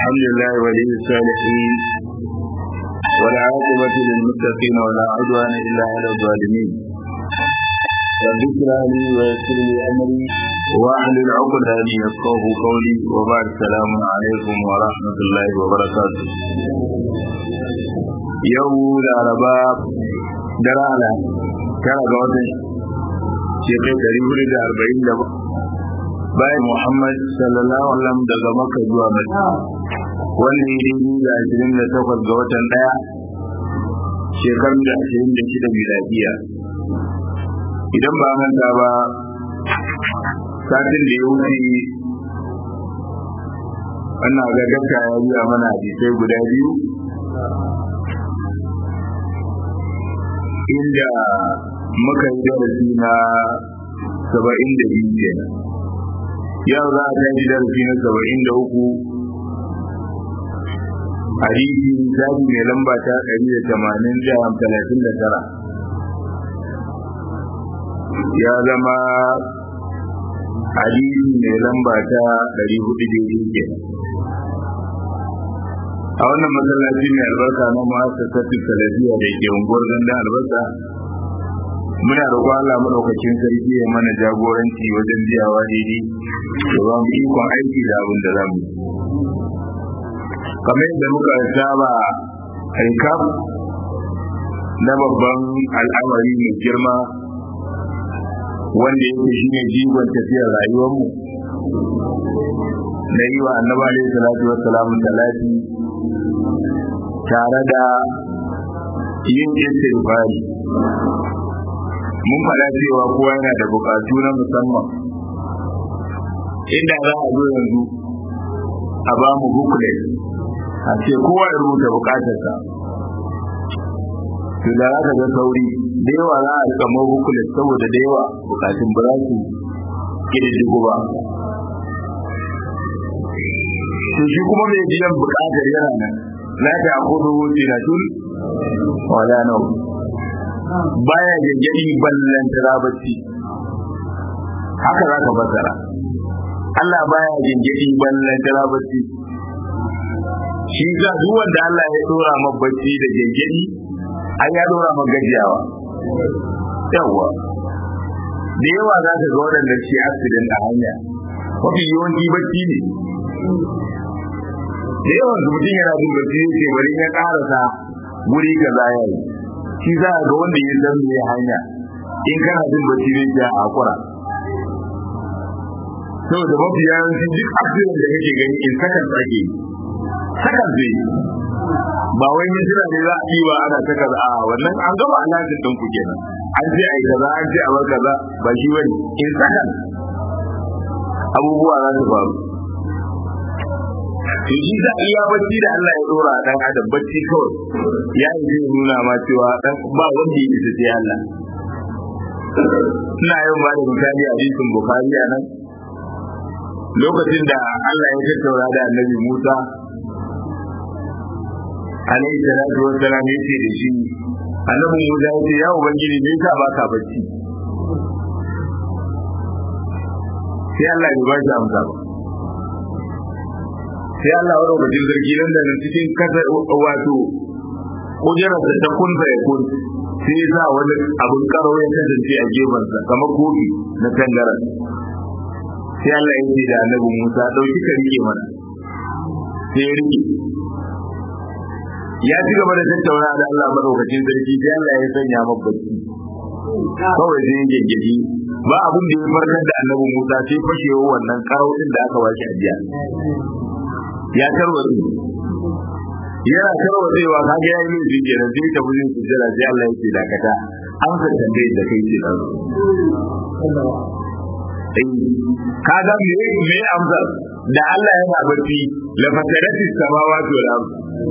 الحمد لله ولي الصالحين والعاقبة للمتقين ولا عدوان إلا على الظالمين رب اشرح لي ويسر لي أمري واحلل عقدة لي يفقه قولي وبعد السلام عليكم ورحمة الله وبركاته يوم الأربعاء درانا كان قوتي shekaru ɗari hudu da arba'in da bayan Muhammad sallallahu alaihi wasallam daga Makka zuwa Madina wanda ya daidai da ashirin da takwas ga watan ɗaya shekarun da ashirin da shida miladiya idan ba manta ba satin da ya wuce wannan ga dakka ya biya mana hadisai guda biyu inda muka yi darasi na saba'in da biyu kenan yau za a tashi darasi na saba'in da uku hadisi zabi mai lamba ta ɗari da tamanin da talatin da tara ya zama hadisi mai lamba ta ɗari hudu daidai kenan a wannan masallaci mai albarka na ma'asasatin salafiya da ke unguwar gandun albarka muna roƙon Allah madaukakin sarki ya mana jagoranci wajen biyawa daidai da ba mu ikon aiki da abin da zamu kamar yadda muka saba haikaf na babban al'amari mai girma wanda yake shine jigon tafiyar rayuwarmu na yi wa annaba alaihi salatu wassalamu talati tare da yin istighfari mun faɗa cewa kowa yana da buƙatu na musamman inda za a zo yanzu a ba mu booklet a ce kowa ya rubuta buƙatarsa to da za ka ga sauri da yawa za a rika ma booklet saboda da yawa buƙatun ba za su ƙididdigo ba to shi kuma mai biyan buƙatar yana nan la ta akudu sinatun wala nau baya gaggadi ballan tarabati haka za ka fasara Allah baya gaggadi ballan tarabati shi ga duk wanda Allah ya dora ma bacci da gaggadi an ya dora ma gajiyawa yawa da yawa za ka ga waɗanda shi accident a hanya mafi yawanci bacci ne da yawan su mutum yana jin bacci ne ce bari ya karasa guri kaza ya yi shi za a ga wanda ya san me hanya in kana jin bacci ne ya hakura saboda mafi yawanci duk accident da kake gani in sakan tsake sakan zai ba wai ne jira ne za a yi wa ana ta kaza a wannan an gama alhajin ɗin ku kenan an ce ai kaza an ce a bar kaza ba shi bane in sakan abubuwa za su faru to shi za iya bacci da Allah ya dora dan adam bacci kawai ya yi zai nuna ma cewa dan ba wanda ya isa sai Allah ina yin ba da misali a hadisin Bukhari a nan lokacin da Allah ya tattauna da Annabi Musa alaihi salatu wa salam yace da shi Annabi Musa ya ce ya ubangiji me yasa baka bacci sai Allah ya ba shi amsa ba sai Allah wa rubutun zargi nan da cikin kasa wato kujerar da ta kun ya kun sai ya sa wani abun karo ya kasance a gefensa kamar kofi na tangaran sai Allah ya ce da annabi Musa dauki ka rike mana sai ya rike ya ci gaba da tattauna da Allah madaukakin sarki sai Allah ya sanya mabbaci kawai sai ya gengedi ba abun da ya farkar da annabi Musa sai fashewa wannan karo din da aka bashi ajiya ya tarwatsu yana tarwatsewa ka ga yayi laifi kenan sai ta bujin sujjada sai Allah yake dakata an ka tambaye da kai ce dan ka ga me me amsar da Allah yana barci la fatarati samawati wal ard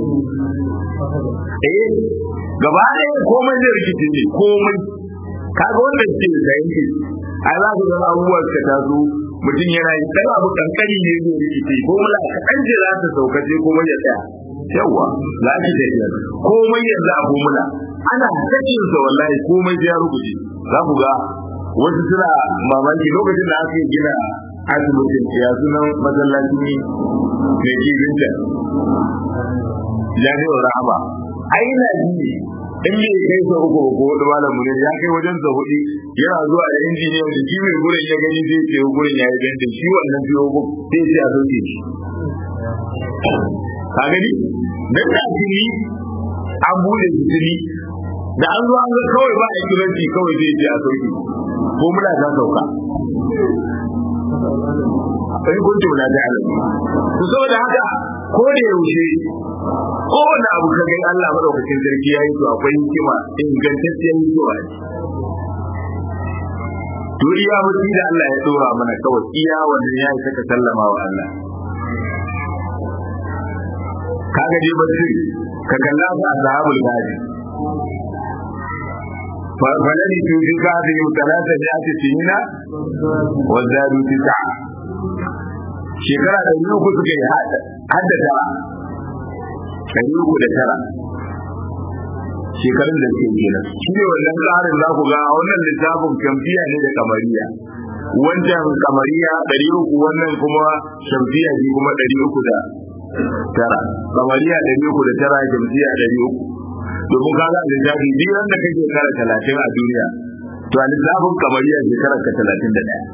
eh gaba ɗaya komai zai rikice ne komai kaga wannan ce da yanke ai za ku ga abubuwan ka taso mutum yana yi dan abu kankani ne zai rikice ko mula kaɗan ce za ta sauka sai komai ya tsaya yawa za ki tafiya komai yanzu a mula ana sakin sa wallahi komai sai ya rubuce za ku ga wasu suna mamaki lokacin da aka gina asibitin ya sunan masallaci mai kibinta jami'ar rahama ai na ji in bai kai sa uku ko hudu malam mu ne ya kai wajen sa hudu yana zuwa da injiniyan da shi mai gurin ya gani zai ce gurin ya yi dantin shi wannan biyo ko sai sai a sauke shi ka gani dan da tuni an bude shi tuni da an zo an ga kawai ba a kiranci kawai zai ce a sauke ko muna ta sauka in kuntum la ta'lamu to saboda haka ko da yaushe ko wanda abu ka gani Allah madaukakin sarki yayi to akwai hikima ingantacciyar hikima ne to iya mutum da Allah ya dora mana kawai iya wanda ya yi saka sallama wa Allah kaga dai basir ka kalla ga ashabul gadi فلن تجد هذه ثلاثة مئة سنين وزادوا تسعة shekara da yi uku suka yi hadda tara ɗari uku da tara shekarun da suke kenan shi ne wannan tsarin za ku ga wannan littafin kamfiya ne da kamariya wancan kamariya ɗari uku wannan kuma shamfiya shi kuma ɗari uku da tara kamariya ɗari uku da tara shamfiya ɗari uku domin ka ga lissafi duk ran da kake shekara talatin a duniya to a lissafin kamariya shekarar ka talatin da ɗaya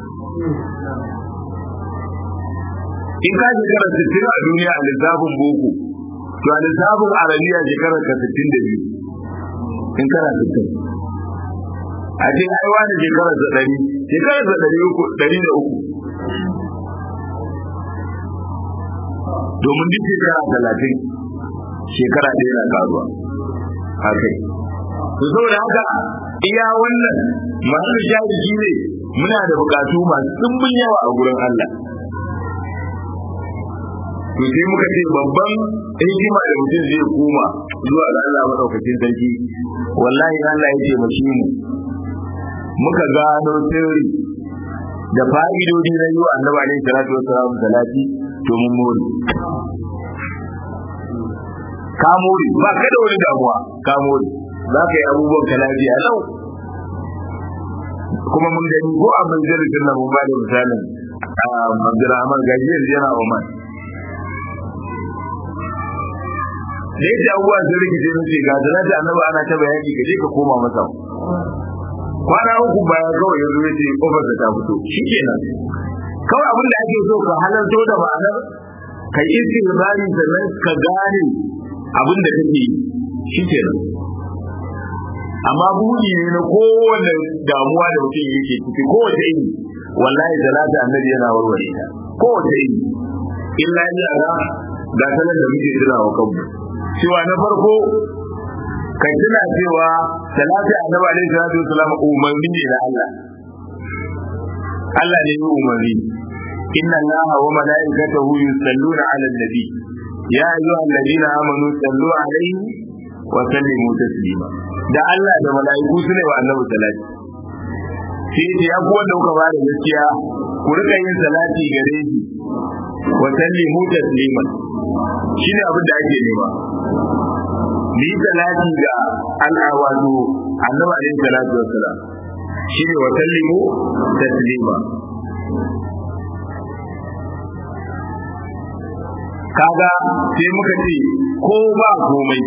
in ka shekara sittin a duniya a lissafin boko to a lissafin arabiya shekarar ka sittin da biyu in kana sittin a ce ai wani shekarar sa ɗari shekarar sa ɗari uku ɗari da uku domin duk shekara talatin shekara ɗaya na karuwa haka to saboda haka iya wannan masu shafi shi ne muna da bukatu masu ɗumbin yawa a gurin Allah to sai muka ce babban hikima da mutum zai koma zuwa ga Allah madaukakin sarki wallahi Allah ya ce mashi mu muka gano sirri da fa'idodi na yiwa annabi alaihi salatu wassalam salati to mun more ka more ba ka da wani damuwa ka more za ka yi abubuwan ka lafiya lau kuma mun gani ko a majalisin nan mun ba da misalin Abdulrahman gajiyar yana Oman da yake abubuwa sun rikice sun ce ga zana da annaba ana ta bayani ka je ka koma masa kwana uku baya kawai yanzu ya ce kofar ta fito shikenan kawai abin da ake so ka halarto da ma'anar ka yi istighfari sannan ka gane abin da kake yi shikenan amma buɗi ne na kowane damuwa da mutum yake ciki kowace iri wallahi salatu annabi yana warware ta kowace iri illa ya ga ga sanar da muke tuna wa kanmu cewa na farko kai tuna cewa salatu annabi alaihi salatu wasalam umarni ne da Allah Allah ne ya umarni inna allaha wa malaikatahu yusalluna ala nabi ya ayyuhal ladina amanu sallu alaihi wa sallimu taslima da Allah da malaiku su ne wa annabi salati sai ce ya ku wanda kuka bada gaskiya ku rika yin salati gare shi wa sallimu tasliman shine abin da ake nema ni salati ga al'awadu annabi alaihi salatu wassalam shine wa sallimu taslima kaga sai muka ce ko ba komai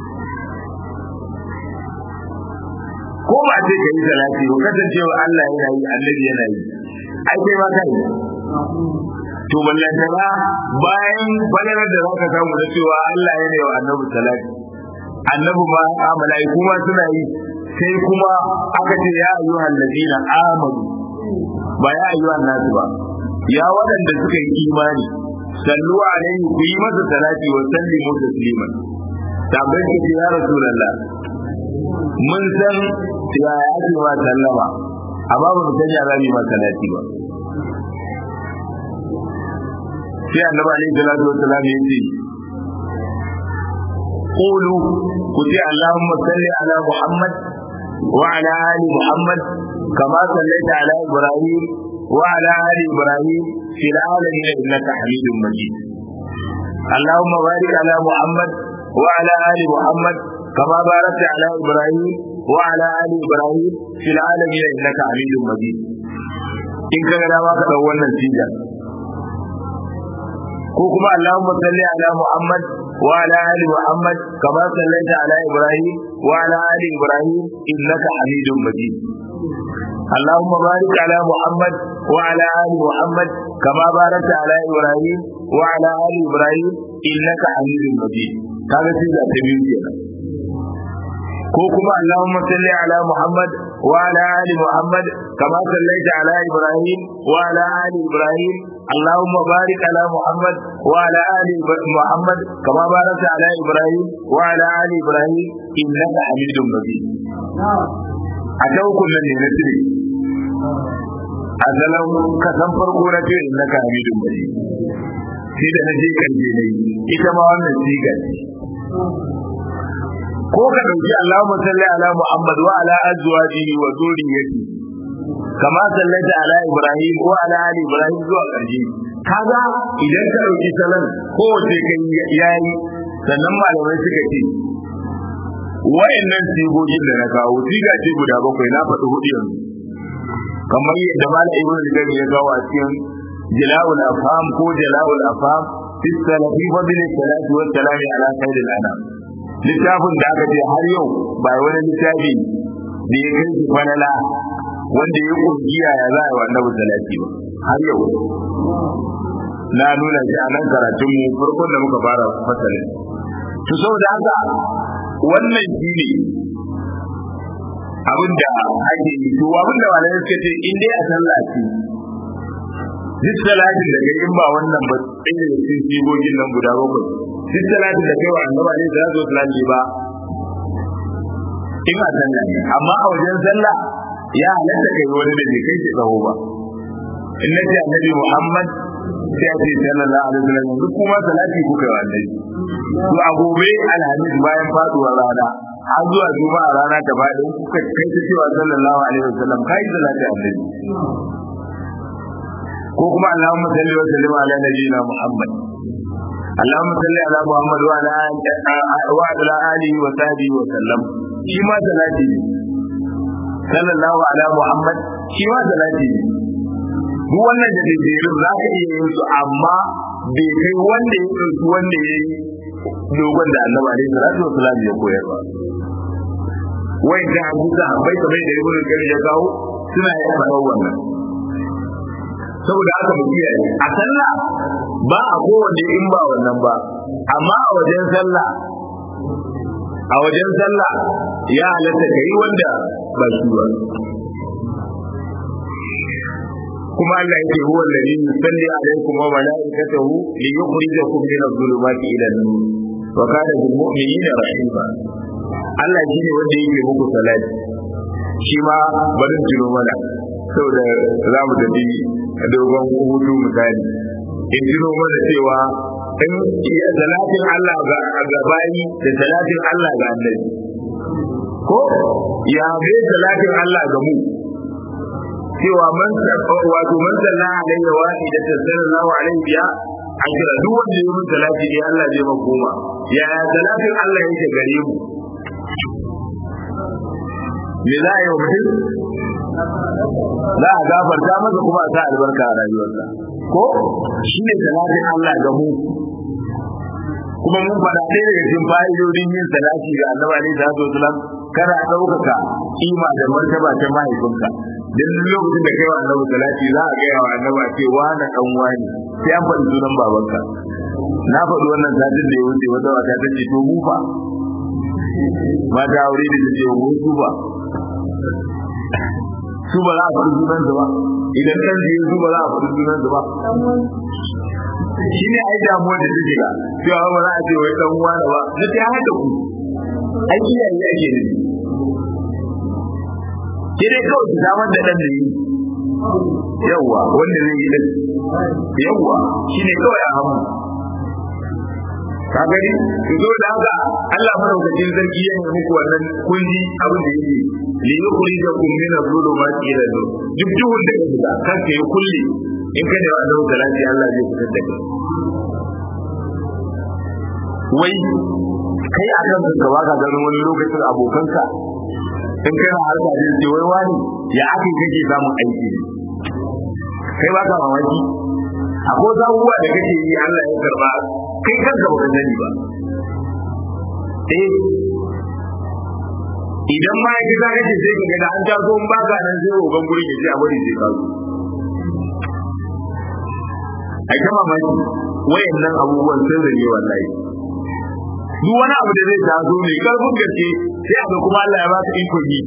ko ba ce ka yi salati ba kasancewa Allah yana yi annabi yana yi ai kai ma kai to ballantana bayan falalar da zaka samu da cewa Allah yana yi wa annabi salati annabi ma a mala'iku ma suna yi sai kuma aka ce ya ayyuhal ladina amanu ba ya ayyuhan nasu ba ya waɗanda suka yi imani sallu alaihi ku yi masa salati wa sallimu tasliman tabbai ku ya rasulullah mun san ya ake ma sallama amma ba mu san ya za mu yi ma salati ba sai annabi alaihi salatu wassalam ya ce qulu ku ce allahumma salli ala muhammad wa ala ali muhammad kama sallaita ala ibrahim wa ala ali ibrahim fil alamin innaka hamidum majid اللهم بارك على محمد وعلى ال محمد كما باركت على ابراهيم وعلى ال ابراهيم في العالمين انك حميد مجيد in ka ga dama ka dau wannan siga ko kuma Allahumma salli ala Muhammad wa ala ali Muhammad kama sallaita ala Ibrahim wa ala ali Ibrahim innaka Hamidum Majid اللهم بارك على محمد وعلى ال محمد كما باركت على ابراهيم وعلى ال ابراهيم انك حميد مجيد kaga sai da ta biyu kenan ko kuma Allahumma salli ala Muhammad wa ala ali Muhammad kama sallaita ala Ibrahim wa ala ali Ibrahim Allahumma barik ala Muhammad wa ala ali Muhammad kama barakta ala Ibrahim wa ala ali Ibrahim innaka Hamidum Majid a ta hukunan ne na tire a zalan kasan farko na ce innaka Hamidum Majid sai da na je karshe ne ita ma wannan siga ce ko ka dauki Allahumma salli ala Muhammad wa ala azwajihi wa dhurriyyati kama sallaita ala Ibrahim wa ala ali Ibrahim zuwa ƙarshe kaga idan ka dauki salan ko wace kai yayi sannan malamai suka ce wayannan sigogin da na kawo siga ce guda bakwai na faɗi hudu yanzu kamar yadda malam Ibn Al-Qayyim ya kawo a cikin Jala'ul Afham ko Jala'ul Afham fi salafi fadli salati wa salami ala khairil anam littafin da aka ce har yau ba wani littafi da ya kai shi falala wanda ya kungiya ya za a yi wa annabi salati ba har yau na nuna shi a nan karatun mu farkon da muka fara fasalin to saboda haka wannan shi ne abin da ake yi to abin da malamai suka ce in dai a sallah ce duk salatin da kai in ba wannan ba sai da cikin sigogin nan guda bakwai duk salatin da kai wa annaba ne da zo salati ba in a sallah ne amma a wajen sallah ya halatta kai wani da bai kai shi tsawo ba in nace annabi Muhammad sai a ce sallallahu alaihi wasallam duk kuma salati kuka yi wa annabi to a gobe alhamis bayan faduwar rana har zuwa juma'a rana ta faɗi kuka kai ta cewa sallallahu alaihi wasallam kai salati annabi ko kuma Allahumma salli wa sallim ala nabiyyina Muhammad Allahumma salli ala Muhammad wa ala wa ala alihi wa sahbihi wa sallam shi ma salati ne sallallahu ala Muhammad shi ma salati ne duk wannan da daidaitun za ka iya yin su amma bai kai wanda ya ɗauki wanda ya yi dogon da annaba ne salatu wa salam ya koyar ba wai da hadisa bai kamar da ibnu kayyim ya kawo suna yin faɗar wannan saboda haka mu kiyaye a sallah ba a kowanne in ba wannan ba amma a wajen sallah a wajen sallah ya halatta kai wanda ba shi ba kuma Allah yake huwa alladhi yusalli alaykum wa malaikatahu li yukhrijakum min adh-dhulumati ila an-nur wa kana bil mu'minina rahima Allah shine wanda yake muku salati shi ma barin jiro mana saboda za mu tafi dogon hutu misali in jiro mana cewa in salatin Allah ga bayi da salatin Allah ga annabi ko ya bai salatin Allah ga mu cewa man wato man salla alaihi wa ida sallallahu alaihi biya ajira duk wanda ya yi salati ne Allah zai makoma ya salatin Allah yake gare mu me za a yi wa mutum za a gafarta masa kuma a sa albarka a rayuwarsa ko shi ne salatin Allah ga mu kuma mun faɗa ɗaya daga cikin fa'idodin yin salati ga annabi alaihi salatu wasalam kana ɗaukaka kima da martaba ta mahaifinka dan lokacin da kai wa annabi salati za a gaya wa annabi ce wani dan wani sai an faɗi sunan babanka na faɗi wannan satin da ya wuce wata wata ta ce to mu fa mata aure da ta ce mu su ba su ba za a faɗi sunan ba idan kan je su ba za a faɗi sunan ba shi ne ai damuwa da take ga cewa ba za a ce wai dan wani ba na ta haka ku ai iyaye ake ne sai dai kawai su samar da ɗan da yi yawwa wanda zai yi ɗan yawwa shi ne kawai a hamu ka gani su zo da haka Allah madaukakin sarki ya yi muku wannan kunji abin da yake li yukuri da kun min az-zulumati ila nur duk duhun da kake da kanka ya kulle in ka da wannan salati Allah zai fitar da kai wai kai a kan ka ba ka ganin wani lokacin abokanka in kana harka da ce wai wani ya ake kake samun aiki ne kai ba ka mamaki akwai abubuwa da kake yi Allah ya karba kai kanka baka sani ba eh idan ma ya gida kake sai ka ga da an taso in baka nan sai roban gurin ya ce a bari sai ka zo ai ta mamaki wayannan abubuwan sun zane wallahi duk wani abu da zai taso mai karfin gaske sai a ga kuma Allah ya ba ka iko yi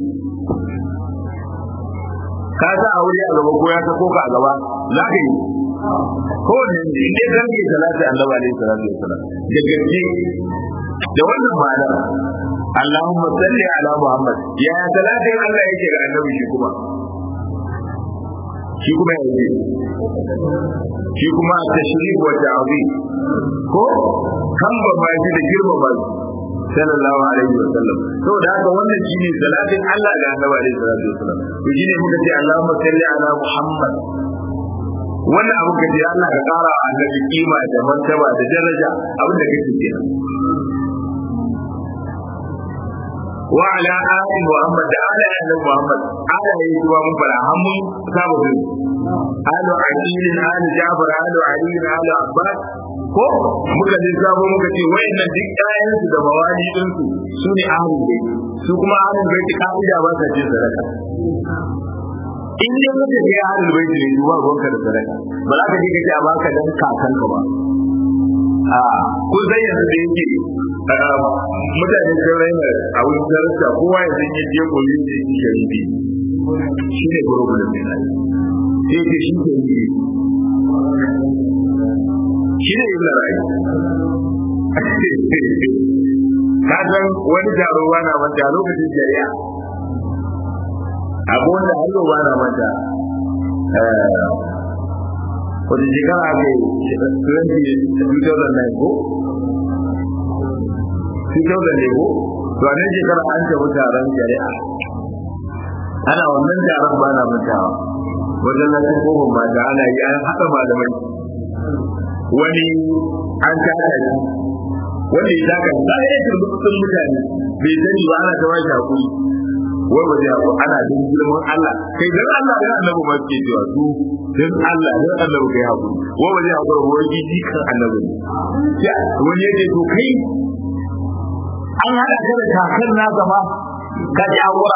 ka sa aure a gaba ko ya sako ka a gaba za ka yi ko ne inda zan yi salati annabi alaihi salatu wasalam da gaske da wannan ma'ana Allahumma salli ala Muhammad ya salatin Allah yake ga annabi shi kuma shi kuma yake shi kuma tashrif wa ta'zim ko kan ba ma shi da girma ba sallallahu alaihi wa sallam saboda haka wannan shine salatin Allah ga annabi alaihi salatu wasallam to shine muka ce Allahumma salli ala Muhammad wannan abu ka ce Allah ka kara wa annabi kima da martaba da daraja abin da kake kenan wa ala ali Muhammad da ala ali Muhammad ala yayi zuwa mun fara hamun sabu bin alu aqil alu Jafar alu Ali alu Abbas ko muka je sabo muka ce wayannan duk ƴaƴan su da mawali din su su ne ahlul bait su kuma ahlul bait ka'ida ba sa cin sadaka in dai muka je ahlul bait ne duba ruwanka da sadaka ba za ka je ka ce a baka dan kakanka ba a kun san yanzu da yake mutane sun raina a wurin darasa kowa ya san yadda ya koyi da shi sharifi shi ne gurbin da mai sai ce shi sharifi shi ne ibn rai ka san wani taro ba na manta lokacin shari'a abu wanda har yau ba na manta wata shekara aka yi 2009 ko 2009 ko to a nan shekara an tafi taron shari'a ana wannan taron ba na mantawa wajen lafiyar kofin mata ana yi an haɗa malamai wani an taka shi wanda ya taka shi ba ya turbutun mutane bai sani ba ana ta bashi hakuri wai ba zai haku ana don girman Allah kai dan Allah dan annabi ma ke cewa su dan Allah dan annabi kai hakuri wai ba zai hakuri wai jiji kan annabi ya wani yake to kai an hada ka da kakan na gaba ka ji hakura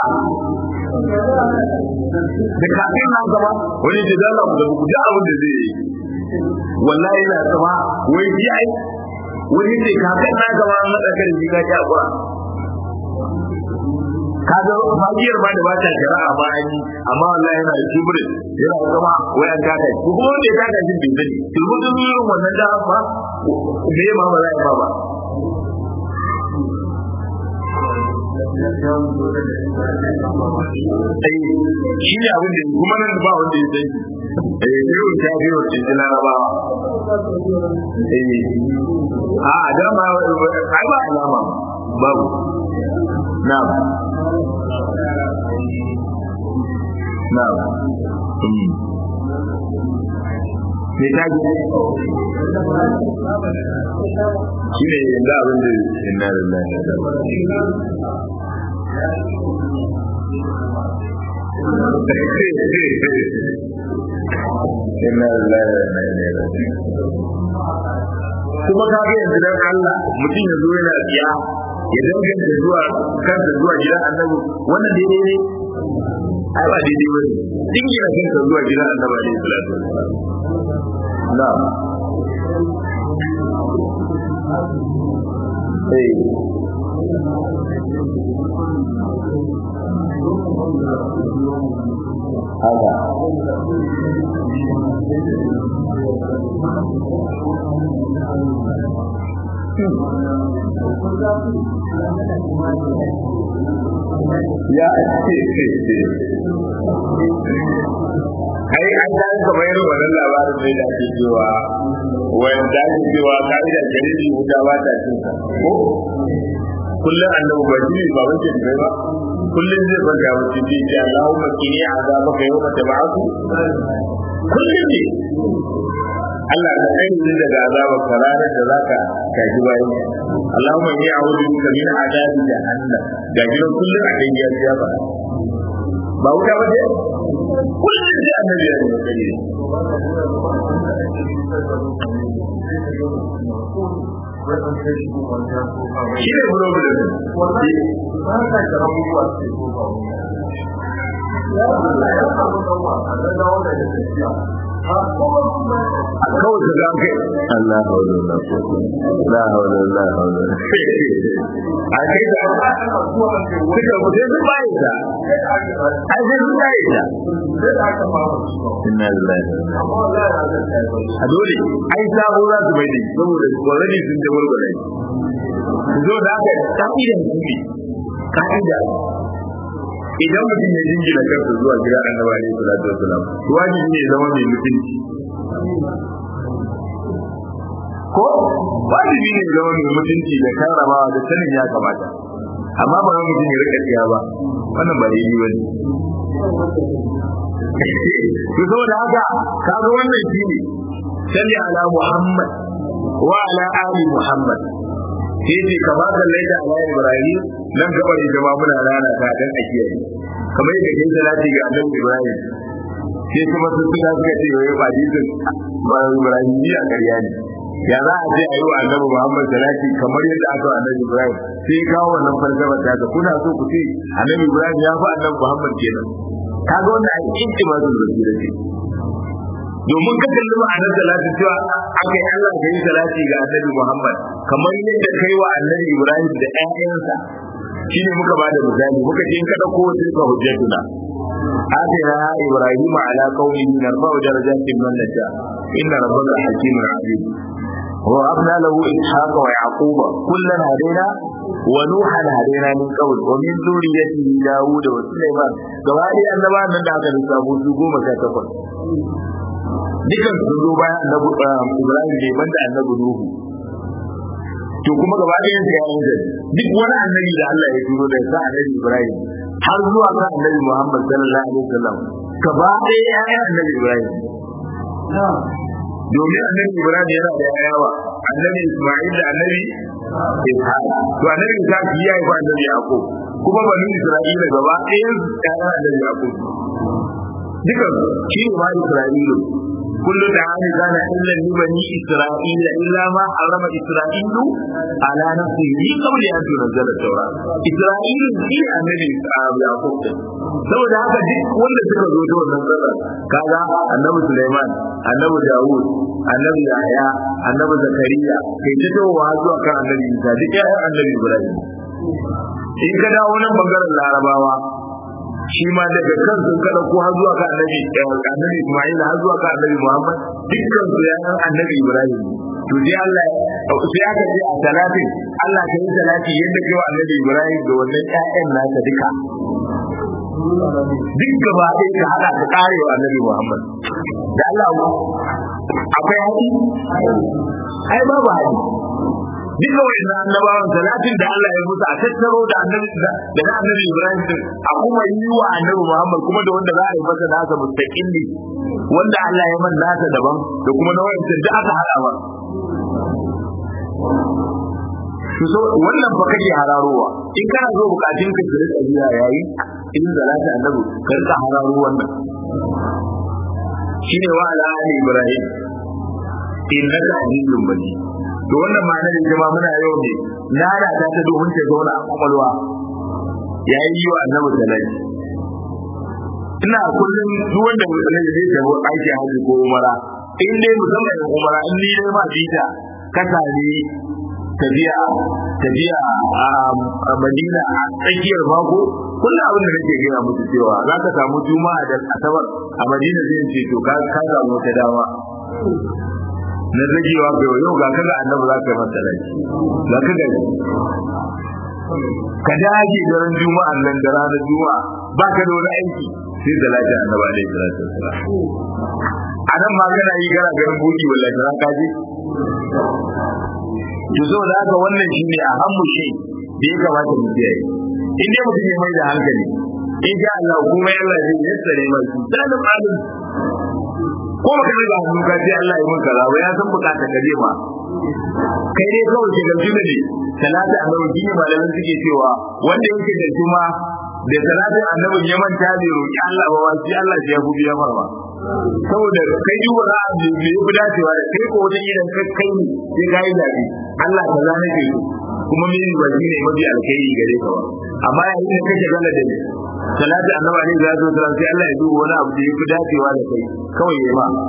da kakan na gaba wani ce dan Allah ku ji abin da zai yi wallahi na sama wai ji ai wani ce kakan na gaba an haɗa kan ji ka ji hakura kaga magiyar ba da ba ta shari'a ba an yi amma wallahi yana da kibrin yana zama wai an taka shi kuma wanda ya taka shi bai sani turmutun irin wannan da ba me ma ba za a ba ba shi ne abin da kuma nan ba wanda ya sani eh biyu ta biyu ce ta larabawa eh a dama ai ba alama babu na'am na'am me ta ji shi ne yanzu abin da inna lillahi inna lillahi wa inna ilaihi raji'un kuma ka ga yanzu dan Allah mutum ya zo yana tsiya ya danganta zuwa kansa zuwa gidan annabi wannan daidai ne ai ba daidai ba ne dingina kansa zuwa gidan annabi alaihi salatu wasalam na'am eh haka ya ai an da aka bayar wannan labarin da ake cewa wanda ake cewa ka'idar jariri wuta ba ta cin sa ko kullum annabi ba shi ba wace da ba kullum zai farka wuce ce ce Allahumma kini azabaka yawma tab'atu kullum ne Allah ka kai ni daga azabar ka ranar da zaka kaji bayan Allahumma inni a'udhu bika min azabi jahannam ga gidan kullum a kai ya ya fara ba wuta ba ce kullum sai annabi ya yi kare shi ne problem a kawai ka ga kai Allah haula la quwwata la haula la haula a kai da kuka mutai su bai da ai sai su bai da inna lillahi a dole ai sabo za su bai da saboda already sun da walwala zo da aka ka'idan su ne ka'ida idan mutum ya jingina kansa zuwa gidan annabi alaihi salatu wasalam wajibi ne zama mai mutunci ko wajibi ne zama mai mutunci da karramawa da sanin ya kamata amma ba mutum ya rika tsiya ba wannan ba daidai bane to saboda haka kaga wannan shine salli ala muhammad wa ala ali muhammad sai ce kama kallai da ala ibrahim nan gaba da jama'a muna rana ta dan a kiyaye kamar yadda kai salati ga annabi ibrahim sai kuma su suka suka ce wai ba dizin ba ibrahim ni a ƙarya ne ya za a ce a yi wa annabi muhammad salati kamar yadda aka wa annabi ibrahim sai kawo wannan falsafa ta ga kuna so ku ce annabi ibrahim ya fi annabi muhammad kenan kaga wannan a intimatul basira ce domin ka kalli ma'anar salatin cewa aka yi Allah ka yi salati ga annabi Muhammad kamar yadda kai wa annabi Ibrahim da ƴaƴansa shine muka ba da misali muka ce in ka dauko tilka hujjatuna آتنا إبراهيم على قومه نرفع درجات من نشاء إن ربك حكيم عليم ووهبنا له إسحاق ويعقوب كلا هدينا ونوحا هدينا من قبل ومن ذريته داود وسليمان gabani annaba nan da aka lissafo su goma sha takwas dukan su zo bayan annabi Ibrahim ne banda annabi Nuhu to kuma gaba ɗayan su yayin da duk wani annabi da Allah ya turo da sa annabi Ibrahim har zuwa ga annabi Muhammad sallallahu alaihi wasallam gaba ɗaya yayin annabi Ibrahim domin annabi Ibrahim yana da yayawa annabi Isma'il da annabi Ishaq to annabi Ishaq ya yi ba annabi Yaqub kuma bani Isra'ila gaba ɗayan su yayin annabi Yaqub dukan shi ne ma Isra'ilu كل طعام كان إلا لبني إسرائيل إلا ما حرم إسرائيل على نفسه قبل أن تنزل التوراة إسرائيل في النبي يعقوب saboda haka duk wanda suka zo ta wannan tsara kaga annabi Sulaiman annabi Dawud annabi Yahya annabi Zakariya kai ta tawowa zuwa kan annabi Isa duk ƴaƴan annabi Ibrahim in ka dawo nan bangaren Larabawa shi ma daga kan sun kada ko har zuwa ga annabi annabi Isma'il har zuwa ga annabi Muhammad dukkan su yayan annabi Ibrahim to dai Allah sai aka ce a salatin Allah ka yi salati yadda kai wa annabi Ibrahim da wannan ƴaƴan nasa duka duk gaba ɗaya ka hada ka kare wa annabi Muhammad da Allah akwai haƙi ai babu haƙi duka wa'in annabawan salatin da Allah ya musu a tattaro da annabi da na annabi Ibrahim din a kuma yi wa annabi Muhammad kuma da wanda za a yi masa nasa mustaqilli wanda Allah ya man nasa daban da kuma na wa'in da aka hada ba so wannan ba kake hararowa in kana zo bukatun ka kire tsabiya yayi in salati annabi ka rika hararo wannan shine wa ala ali Ibrahim innaka azizun majid to wannan ma'anar da jama'a muna yau ne na da ta ta domin ta zauna a kwakwalwa ya yi wa annabi salati ina kullum duk wanda musulmi zai tafi aiki haji ko umara in dai musamman umara in ni dai ma bita ka sami tafiya tafiya a Madina a tsakiyar mako kullum abin da nake gaya musu cewa za ka samu juma'a da asabar a Madina zai ce to ka samu wata dama na zagewa ga yau ga kaga annabi za ka yi masa laifi za ka gani ka dage daren juma'a nan da ranar juma'a ba ka da wani aiki sai da lafiya annabi alaihi salatu wassalam a nan ma kana yi kana ganin buki wallahi ta ka je to so da haka wannan shine a hammu shi da ya kamata mu kiyaye in dai mutum ya mai da hankali in sha Allah kuma Allah zai yassare mai sanin alim ko ka riga hannu ka ce Allah ya mun kaza ba ya san bukata ka je ma kai dai kawai ke gamsu da ne talata a nawa gini malamin suke cewa wanda yake da juma da salatin annabin ya manta bai roƙi Allah ba shi Allah ya fi biya marwa saboda kai yi wani abu me ya fi dacewa da kai ko wata idan kai kai ne sai ka yi zaɓe Allah ka za nake so kuma mini ba shi ne mafi alkhairi gare ka ba amma yayin da kake gana da ni salati annabi alaihi salatu wasallam sai Allah ya duba wani abu da ya fi dacewa da kai kawai ya ma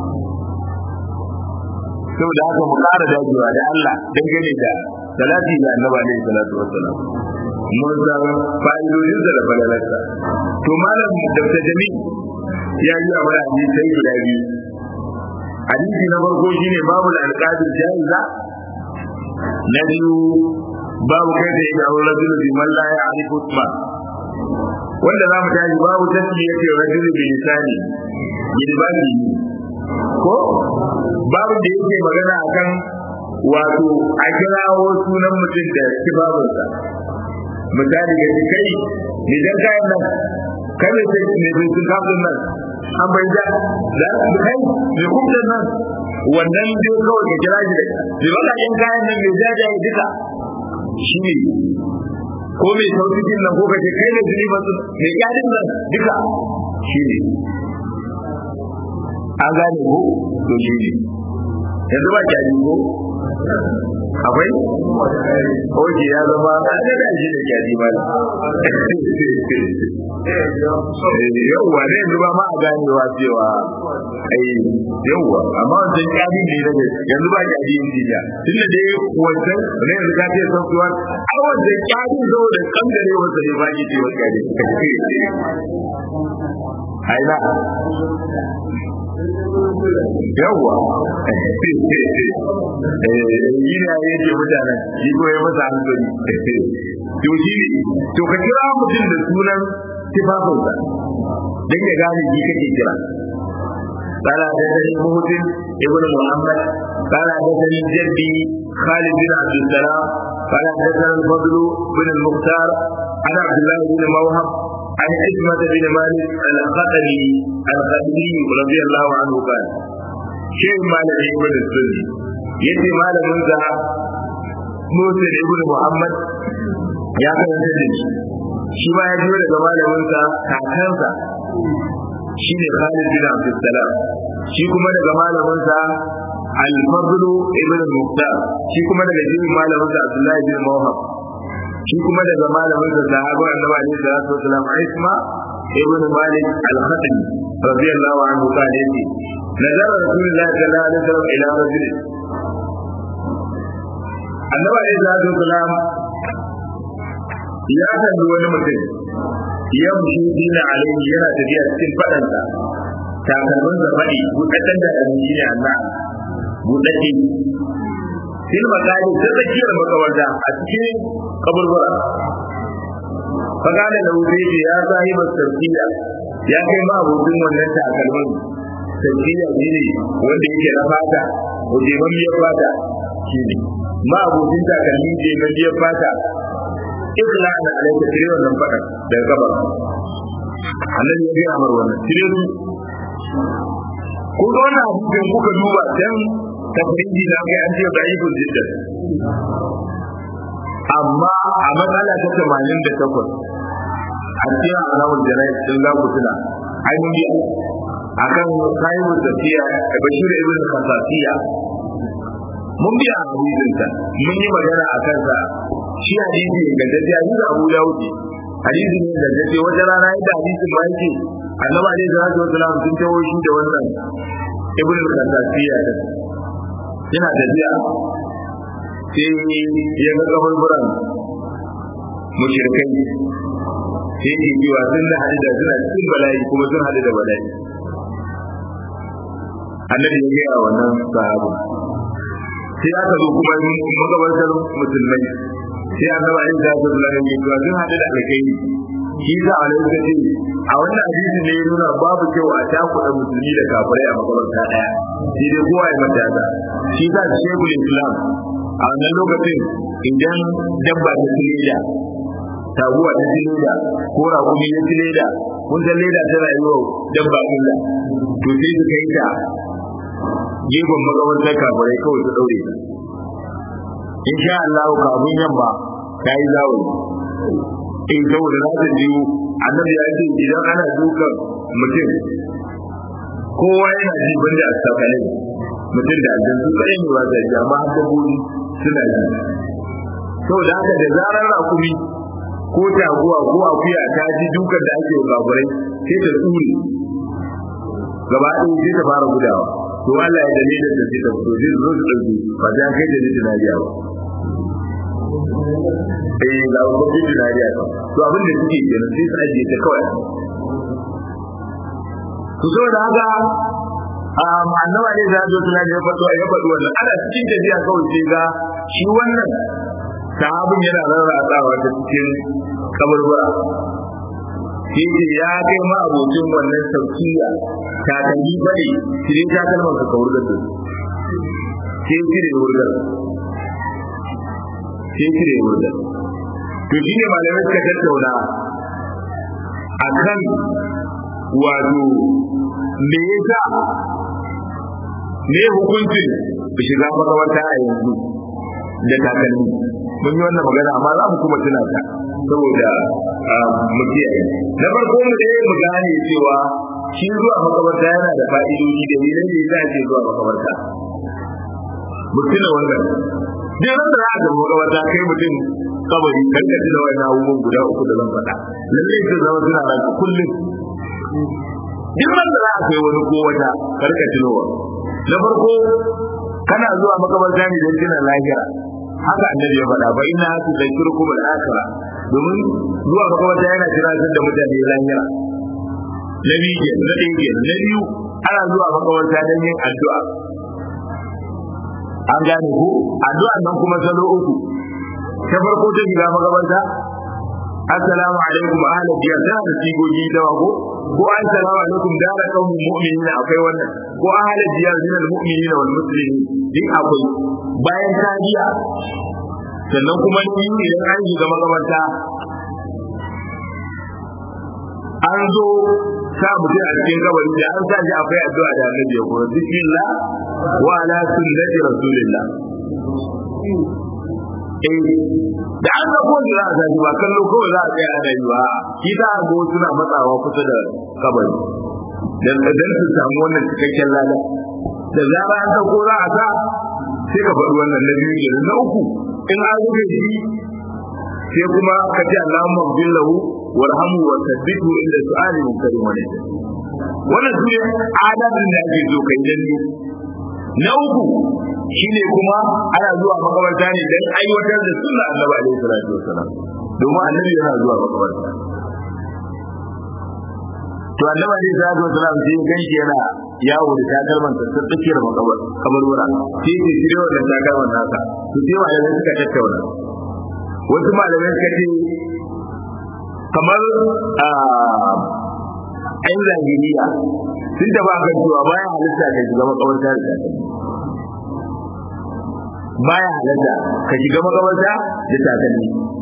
saboda haka mu ƙara dacewa da Allah dangane da salati da annabi alaihi salatu wasallam mun san fa'idodin da falalarsa to malam Dr. Jamil ya yi a wani hadisai guda biyu hadisi na farko shine babu alqadir jaiza na biyu babu kai da ya aure rajulu bi man la ya'rifu isma wanda za mu tashi babu tasmiya ce rajulu bi lisani yidbani ko babu da yake magana akan wato a kirawo sunan mutum da kibabinsa misali ga kai idan kayan nan kai ne sai ne sun kafin nan an bai da da kai ne kuma nan wannan dai kawai ka kira shi da wala in kayan nan mai jajaye duka shi ne ko mai sauƙin nan ko ka ce kai ne zuni masu mai kyadin nan duka shi ne an gane ko to shi ne yanzu ba kyadi ko akwai oke ya zama a da shi da kyadi ba yauwa ne yanzu ba ma a ganewa cewa ai yauwa amma wancan kyadi ne daga yanzu ba kyadi yin jiya tunda dai wancan ne yanzu ka ce software a wancan kyadi zo da kangare wasa ne ba ki ce wa kyadi aina yawwa yi ne ya ce mutanen yi ko ya masa hankali to shi ne to ka kira mutum da sunan tifafinsa don ya gane shi kake kira قال حدثني مهتم ابن محمد قال حدثني جدي خالد بن عبد السلام قال حدثنا الفضل بن المختار عن عبد الله بن موهب عن عزمة بن مالك الخطري الخطري رضي الله عنه قال شيخ مالك ابن السني يتي مالك انت موسى ابن محمد ya karanta da shi shi ma ya biyo daga malaminsa kakansa shi ne Khalid bin Abdul Salam shi kuma daga malaminsa Al-Fadl ibn Muqtar shi kuma daga jirin malaminsa Abdullahi bin Mawhab shi kuma daga malaminsa sahaba Annabi alaihi salatu wasalam Isma ibn Malik al-Khatmi radiyallahu anhu kana yace nazara Rasulullahi sallallahu alaihi wasallam ila rajul Annabi alaihi salatu wasalam ya kalli wani mutum ya mushi dina alaihi yana tafiya cikin fadansa takalmin da faɗi buɗaɗɗen da abinci ne Allah buɗaɗɗe fil makali ta tsakiyar makawarta a cikin kaburbura fagana da wuce ce ya sahi ba sarkiya ya kai ma abokin wannan takalmin sarkiya shi ne wanda yake na fata wajeman biyar fata shi ne ma abokin takalmi jeman biyar fata ikla da alaika tire wannan faɗa daga gaba annabi ya gaya mar wannan tire su ko ga wannan hadisin kuka duba dan tafsiri na ga an ce da ibn jidda amma a matsala ta 88 a cikin alawul janai din za ku tuna ai mun yi akan sahibu tafiya da bashir ibn khasasiya mun biya hadisin ta mun yi magana a kansa shi hadisi ga dace a da Abu Dawud hadisi ne da dace wata rana yadda hadisin ba yake annabi alaihi salatu wasalam sun tawo shi da wannan ibn al-Qasasiya da yana tafiya sai ya ga kaburburan mushrikai sai ke cewa sun da hadu da suna cikin bala'i kuma sun hadu da bala'i annabi ya gaya wannan sahabu sai aka zo kuma magabatar musulmai sai annabi ayin da su da ne to sun hada da alkai shi da alai da ce a wannan hadisi ne nuna babu kyau a takuɗa musulmi da kafirai a makabarta daya shi dai kowa ya mata da shi da shekul islam a wannan lokacin idan dabba ta tileda taguwa ta tileda ko raƙumi ya tileda kun san leda ta rayuwa dabba illa to sai su kai ta gefen makabartar kafirai kawai su daure ta insha Allah kafin yamma ta yi zawo in saboda za ta jiwo annabi ya ce idan ana dukan mutum kowa yana ji banda a sakalin mutum da aljan su tsaye ne ba da ji amma har dabbobi suna ji saboda haka da zarar rakumi ko taguwa ko akuya ta ji dukan da ake wa kafirai sai ta tsure gaba ɗaya sai ta fara gudawa to Allah ya dalilin da sai ta fito zai zo su ɗauki ba ta kai da nijin Najeriya ba eh ga gwamnatin Najeriya ba to abin da suke kenan sai su ajiye ta kawai to saboda haka annaba ne za zo tana ya faɗo ya faɗo wannan ana cikin tafiya kawai sai ga shi wannan sahabin yana rarratsawa ta cikin kaburbura shi ne ya kai ma abokin wannan saukiya ta kalli bane shi ta kalmar ka kawar da su sai cire wurgar sai cire wurgar to shi ne malamai suka tattauna akan wato me yasa me hukuncin shiga makaranta a yanzu da takalmi mun yi wannan magana amma za mu kuma tuna ta saboda mu kiyaye na farko mu dai mu gane cewa shi zuwa makabarta yana da fa'idodi da ne da yasa ake zuwa makabarta mu tuna wannan duk ran da za a makabarta kai mutum kabari kan ka tuna wannan abubuwan guda uku da zan faɗa lallai su zama suna ranka kullum duk ran da za a kai wani ko wata karka tunowa na farko kana zuwa makabarta ne don tuna lahira haka annabi ya faɗa ba ina su zakirukum al-akhirah domin zuwa makabarta yana tunatar da mutane lahira na biyu ke na ɗaya ke na biyu ana zuwa makabarta don yin addu'a an gane ko addu'a nan kuma salo uku ta farko ta shiga makabarta assalamu alaikum ahla diyar tana da sigogi da ko ko assalamu alaikum dara qaumin mu'minina akwai wannan ko ahla diyar min al-mu'minina wal muslimin din akwai bayan ta biya sannan kuma ni idan an shiga makabarta an zo sa mutum a cikin kabari da an sa shi akwai addu'a da annabi ya koyar bismillah wa ala sunnati rasulillah eh da an ga kowa za a sa shi ba kallo kawai za a tsaya ana yi ba shi za a go suna matsawa kusa da kabari dan dan su samu wannan cikakken lada da zara an dauko za a sa sai ka faɗi wannan na biyu kenan na uku in an rufe shi sai kuma ka ce Allahumma bil lahu warhamu wa thabbitu inda su'ali min karim wa wannan su ne adabin da ake so kai dan na uku shine kuma ana zuwa makabarta ne dan aiwatar da sunna Annabi alaihi salatu wassalam domin Annabi yana zuwa makabarta to Annabi alaihi salatu wassalam sai ganshi yana yawo da takalman sa sun tsakiyar makabar kabarwara sai ya shirye wannan takalman nasa to sai malamai suka tattauna wasu malamai suka ce kamar ayin zahiriya sun tafi akan cewa bayan halitta ka shiga makabarta da takalmi baya halatta ka shiga makabarta da takalmi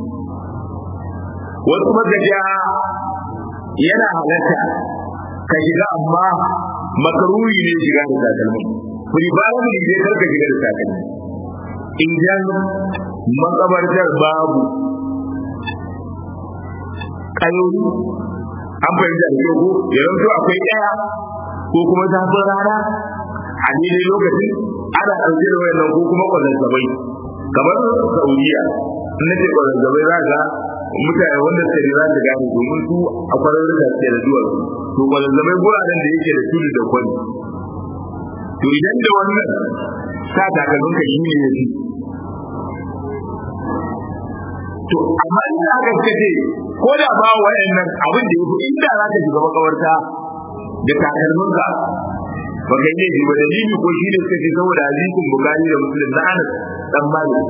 wasu magaja yana halatta ka shiga amma makaruri ne shiga da takalmi kuri ba mu ne kar ka shiga da takalmi idan makabartar babu kayoyi an fahimta da ko yanzu akwai ɗaya ko kuma zafin rana a daidai lokacin ana ɗauke da wayannan ko kuma kwazazzabai kamar saudiya na ce kwazazzabai za ga mutane wanda suka ne za su gane domin su a kwararru da suke da duwatsu to kwazazzabai guraren da yake da tudu da kwani to idan da wannan sa takalmin ka shi ne ya fi to amma in aka ce ko da ba wayannan abin da ya fi inda za ka shiga makawarta da takalmin ka ba kai ne ba dalili ko shi ne suka ce saboda hadisin bukari da muslim na anas dan malik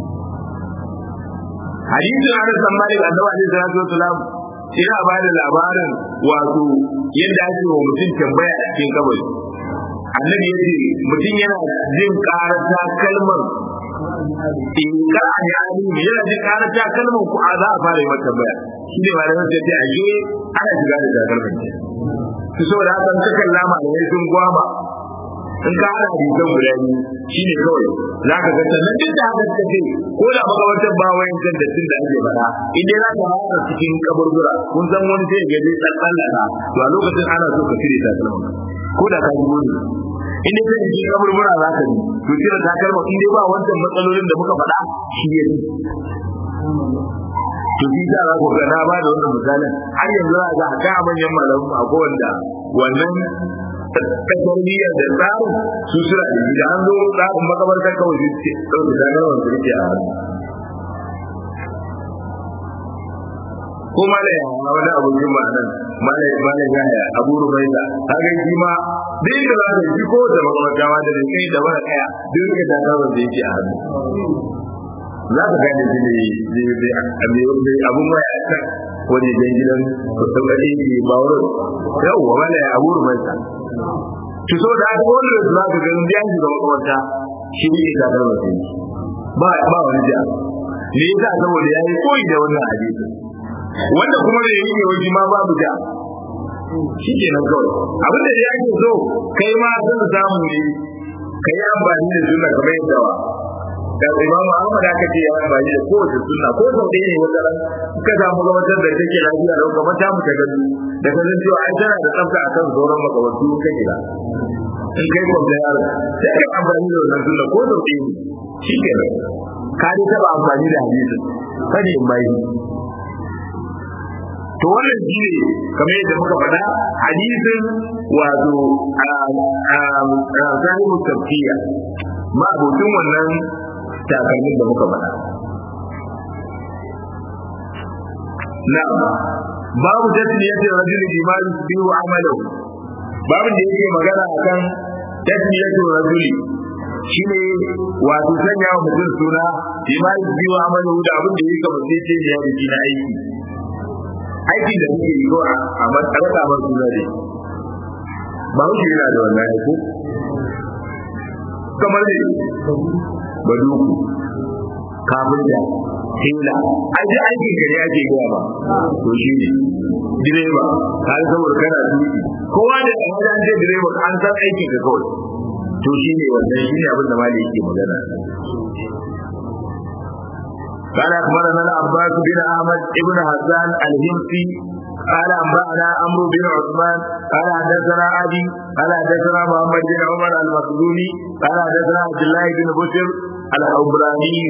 hadisin anas dan malik annabi alaihi salatu wasalam yana ba da labarin wato yadda ake wa mutum tambaya a cikin kabari annabi ya ce mutum yana jin karata kalmar in ka ne alimi yana jin karata kalmar ku a za a fara yi mata tambaya shi ne malamin sai ce ashe ana shiga da takalmin su saboda haka ka kalla malamai sun gwama in ka hada hadisan guda biyu shine kawai za ka ga sannan duk da haka suka ce ko da makamantar ba wayan can da tun da ake faɗa in dai za ka hada cikin kaburbura kun san wani sai ga dai tsallaka to a lokacin ana so ka cire takalma ko da ka ji wani in dai kai cikin kaburbura za ka ji to cire takalma in dai ba wancan matsalolin da muka faɗa shi ya to shi sa za ku ga na ba da wannan misalin har yanzu za ga ka manyan malamu a wanda wannan tasarmiyar da tsarin su suna da shi da an zo tsarin makabartar kawai su ce ɗauke zagarwar su rike a hannu ko mala ya hawa wani abokin ma nan mala ya mala ya ya abu rubaida kaga shi ma duk da za ka ji ko da makabarta ma da kai da wani kaya duk da zagarwar da yake a hannu za ka gane shi ne abun waya a can wani jan gidan kusan ɗaɗe ne ba wurin yawwa wala ya abu rubaida ki so da aka wani da za ka ganin biyan shi ga makwabta shi ne ka da wasu ba ba wani ja me yasa saboda yayi koyi da wannan hadisi wanda kuma da yake waje ma babu ja shi ke nan kawai abin da ya ke so kai ma zan samu ne ka yi amfani da sunna kamar yadda wa da imamu Ahmad aka ce ya amfani da kowace sunna ko sau ɗaya ne wata ran ka samu gabatar da take lafiya lau kamar ta mu ta gani da ka zan cewa ai tana da tsafta akan sauran makabartu ka gida in kai kwamta yaro sai ka amfani da wannan sunna ko sau ɗaya ne shi ke nan ka dai taɓa amfani da hadisin kada in bai to wannan shi ne kamar yadda muka faɗa hadisin wato sahibu tafkiya ma abokin wannan takalmin da muka faɗa na babu tasmiyatin rajul bima biyu amalahu babu da yake magana akan tasmiyatin rajul shine wato sanya wa mutum suna bima biyu amalahu da abin da yake kamar sai ce ya yi na aiki aiki da muke yi ko a matsarata ba suna ne ba wuce yana da wannan aiko kamar ne baduku kafin da hila a ji aikin gari ake gaya ba to shi ne direba har saboda kana tuki kowa da wani an ce direba an san aikin ka kawai to shi ne wannan shi ne abin da mali yake magana قال أخبرنا العباس بن أحمد بن حسان الهمسي قال أنبأنا عمرو بن عثمان قال حدثنا أبي قال حدثنا محمد بن عمر المخزومي قال حدثنا عبد الله بن بشر العبراني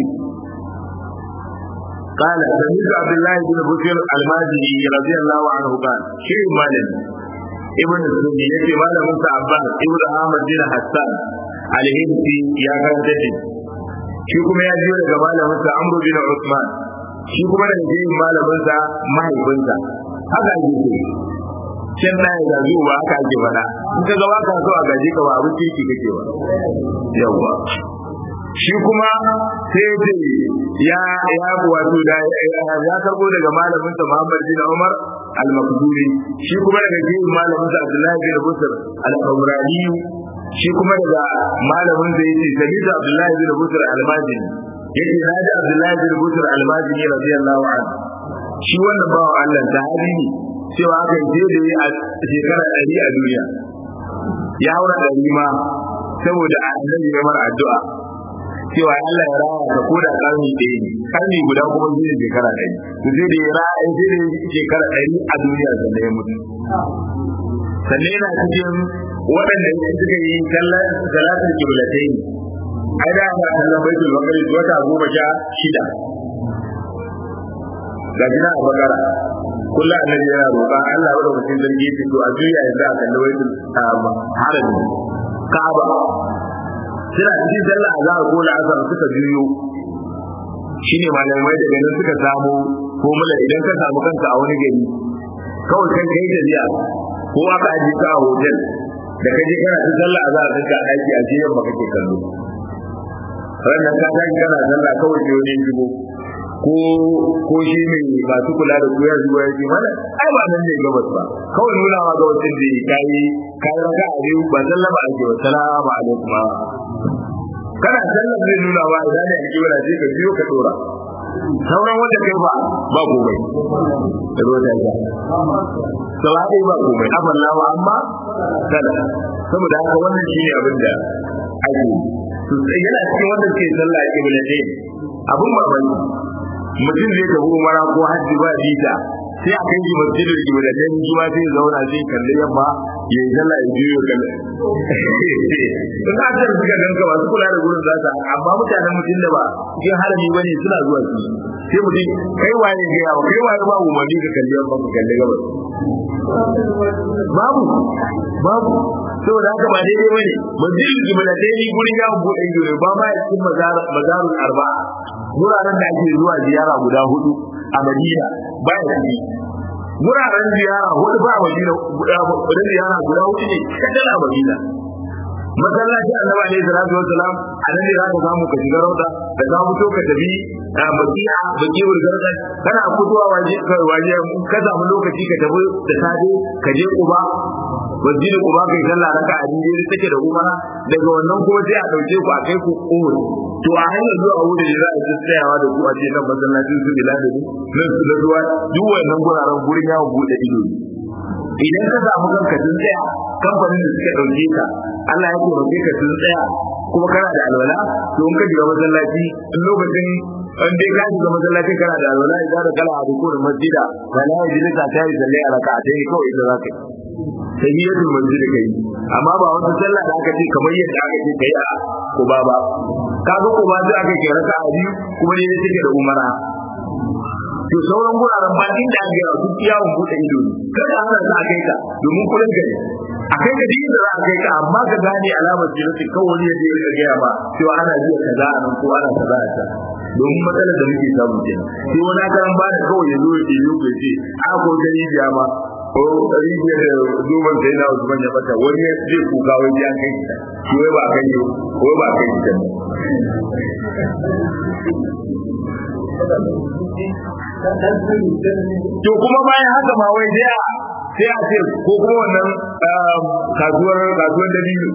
قال سمعت عبد الله بن بشر المازني رضي الله عنه قال شيء مالن ابن السني يتي مال موسى عباس ابن احمد بن حسان الهندي يا كان shi kuma ya biyo daga malaminsa Amr bin Usman shi kuma daga jirin malaminsa mahaifinsa haka ake ce can na ya zazu ba haka ake faɗa in ka ga waka so a gaji ka ba abin kirki kake ba yawwa shi kuma sai ce ya ya wato da ya karbo daga malamin sa Muhammad bin Umar al-Makduri shi kuma daga jirin malamin sa Abdullahi bin Busr al-Qamrani shi kuma daga malamin da yake Sabita Abdullahi bin Busr al-Majini yake naji Abdullahi bin Busr al-Majini radiyallahu anhu shi wannan bawan Allah sahabi ne cewa aka je da yi a shekara ɗari a duniya ya haura ɗari ma saboda annabi ya mara addu'a cewa Allah ya rawa ka koda karni ɗaya ne karni guda kuma zai shekara ɗari to sai da ya rawa sai da shekara ɗari a duniya sannan ya mutu sannan yana cikin waɗanda suka yi kallon salatul kiblatain ai da ana kallon baitul maqdis wata goma sha shida ga gina a bakara kullu annabi yana roƙa Allah wa mutum zargi ya to a juya yanzu a kalli baitul harami ka'aba suna cikin sallah a zahar ko la'asar suka juyo shine malamai daga nan suka samu formula idan ka samu kanka a wani gari kawai kan kai da ziya ko aka aje ka a hotel da kaje kana ta sallah a zahar ka daki a jiyan ba kake kallo ranar ka tashi kana sallah kawai sai wani shigo ko ko shi mai masu kula da ku ya zuwa ya ce mana ai ba nan ne gabas ba kawai nuna ma gabasin da ya kai kai raka a biyu ba sallama ake wa salamu alaikum kana sallar zai nuna wa idan ne ake wala sai ka biyo ka dora sauran wanda kai ba ba gobe da ruwa ta ja gaba ɗaya ba komai afallahu amma kada saboda haka wannan shine abin da ake to sai yana cikin wanda suke sallah a kibla ɗaya abun mamaki mutum zai tafi umara ko hajji ba bita sai a kai shi masjidin kibla ɗaya shi ma sai zauna sai kalli yamma ya yi sallah ya biyo kalli in aka suka ganka masu kula da gurin za su amma mutanen mutum da ba cikin harami bane suna zuwa su sai mutum kai waye ga yawa kai waye ba umarni ka kalli yamma ka kalli gabas babu babu saboda haka ba daidai bane masjidin kibla ɗaya ni gurin yawon buɗe ido ne ba ma ya cikin mazarun arba'a wuraren da ake zuwa ziyara guda hudu a madina ba ya ciki wuraren ziyara hudu ba a madina guda hudu ziyara guda hudu ne kadal a madina masallaci annabi alaihi salatu wassalam a nan ne za ka samu ka shiga rauda da ka fito ka tafi a bakiya baki wurgarda kana fitowa waje waje ka samu lokaci ka tafi da safe ka je kuba masjidin kuba kai sallah raka a jini take da umara daga wannan kuma sai a dauke ku a kai ku umar to a hanyar zuwa wuri da za a ji tsayawa da ku a ce kan masallacin su bila da nan su da ruwa duk wannan guraren gurin yawon bude ido idan ka samu kanka sun tsaya kamfanin da suka dauke ka Allah ya taimake ka sun tsaya kuma kana da alwala to in ka shiga masallaci in lokacin an dai ka shiga masallaci kana da alwala idan da kala a dukkan masjida wala ya ji ka tayi sallai a raka'a dai kawai ita zaka yi tahiyatul masjid kai amma ba wata sallah da aka ce kamar yadda aka ce kai a kuba ba kaga kuba sai aka ce raka'a biyu kuma ne take da umara to sauran guraren ba inda aka yawa duk yawon bude ido ne kada ana za a kai ka domin kullun gari a kai ka duk da za a kai ka amma ka gane alamar jinsi kawai ya je ka gaya ba cewa ana jiya kaza a nan ko ana kaza a can domin matsalar da muke samu kenan sai wani karan ba da kawai ya zo ya yi ya ce a ko gani biya ma ko rijiya da zuban sai na Usman ya bata wani ya zai kuka wai ya kai ta shi wai ba kai wai ba kai ta to kuma bayan haka ma wai sai a sai a ce ko kuma wannan kasuwar kasuwar dalili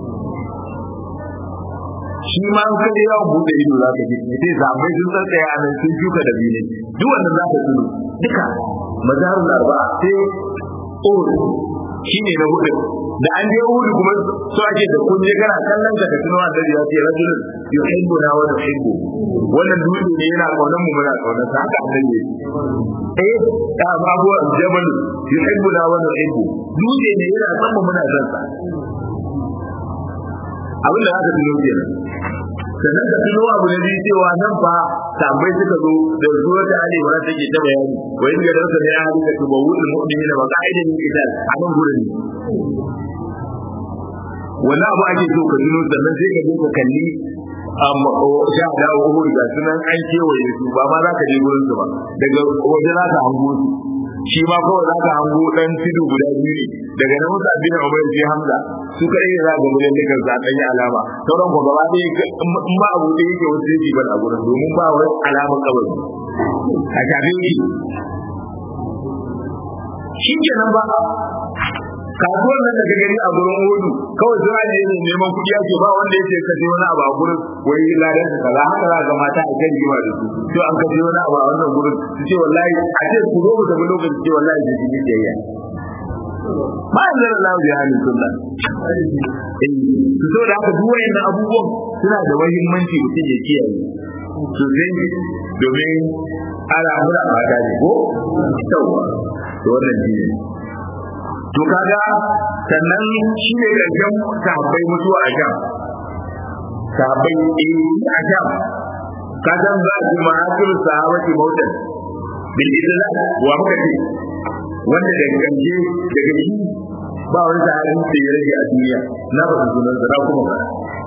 shi ma an kaje yawon bude ido za ka ji sai zamai sun tsatsaya a nan sun shuka da biyu duk wannan za ka tuno duka mazarun arba'a sai uru shi ne na hudu da an je hudu kuma so ake da kun je kana kallon ka tuno a dare ya ce rajulun yuhibbu na wa nuhibbu wannan dutse ne yana kaunar mu muna kaunar sa haka annabi eh ta babu jabal yuhibbu na wa nuhibbu dutse ne yana son mu muna son sa abin da aka tuno kenan sannan ka tuno abu na biyu cewa nan fa tambai suka zo da zuwa ta ali wala take ta bayani wa in ga dauka ne ahli ka tubawu al mu'minin wa qa'idan min qital a nan gurin wannan abu ake so ka tuno sannan sai ka je ka kalli amma sha da uhud ga sunan an kewaye su ba ma za ka je gurin su ba daga waje za ka hango su shi ma kawai za ka hango dan tudu guda biyu ne daga nan musa bin umar sai hamza su kai ne za ga mun da kansa dan yi alama sauran ko gaba ɗaya in ba abu da yake wasu yake ban a gurin domin ba wani alamar kabari a tafi yake shi kenan ba kasuwar nan da gani a gurin hudu kawai suna ne ne neman kuɗi ake ba wanda yake kaje wani abu a gurin wai ladan su kaza haka za ga mata a kan jima da su to an kaje wani abu a wannan gurin su ce wallahi a ce ku zo mu tafi lokaci ce wallahi ji ji jayya ba an zara lawo ya halin sunna su so da haka duk wayannan abubuwan suna da muhimmanci mutum ya kiyaye sosai domin ana mura mata ne ko yawa to wannan shi ne to kaga sannan shi ne karshen sahabbai mutuwa a sham sahabbai eh a sham ka san za su ma'akir sahabati mautan bil idla wa muka ce wanda daga kanje daga shi ba wani sahabin da ya rage a duniya na ba su sunan sa kuma ba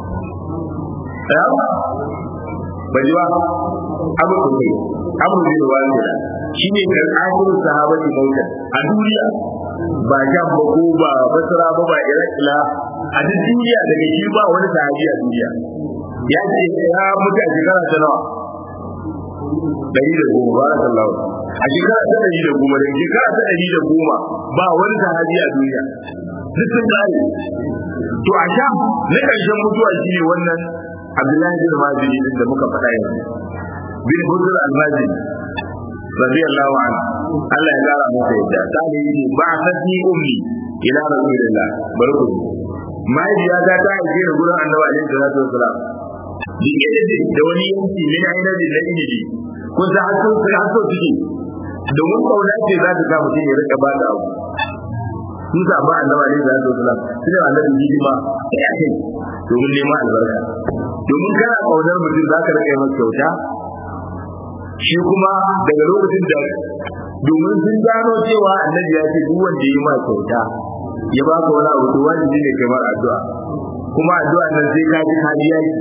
ba ji ba abu ko kai abu ne da wani shi ne kan akhiru sahabati mautan a duniya ba jam ba ko ba basra ba ba iraqila a duk duniya daga shi ba wani sahabi a duniya ya ce ya mutu a shekara ta nawa dari da goma barakallahu a shekara ta dari da goma da shekara ta dari da goma ba wani sahabi a duniya duk sun tsare to a sham na ƙarshen mutuwa shi ne wannan abdullahi bin mazini da muka faɗa yanzu bin hudul al-mazini radiyallahu anhu Allah ya kara masa yadda ta ne yi ba sani ummi ila rasulillah barku mahaifiya ta ta aike ni gurin annabi alaihi salatu wasalam dike da da wani yanki min aina da na ilimi kun san har sun har so suke domin kauna ce za ta sa mutum ya rika ba da abu sun samu annabi alaihi salatu wasalam suna annabi hidima ya kai domin neman albarka domin kana kaunar mutum za ka rika yi masa kyauta shi kuma daga lokacin da domin sun gano cewa annabi ya ce duk wanda ya ma kyauta ya ba ka wani abu to wajibi ne kamar addu'a kuma addu'a nan sai ka ji kariya ki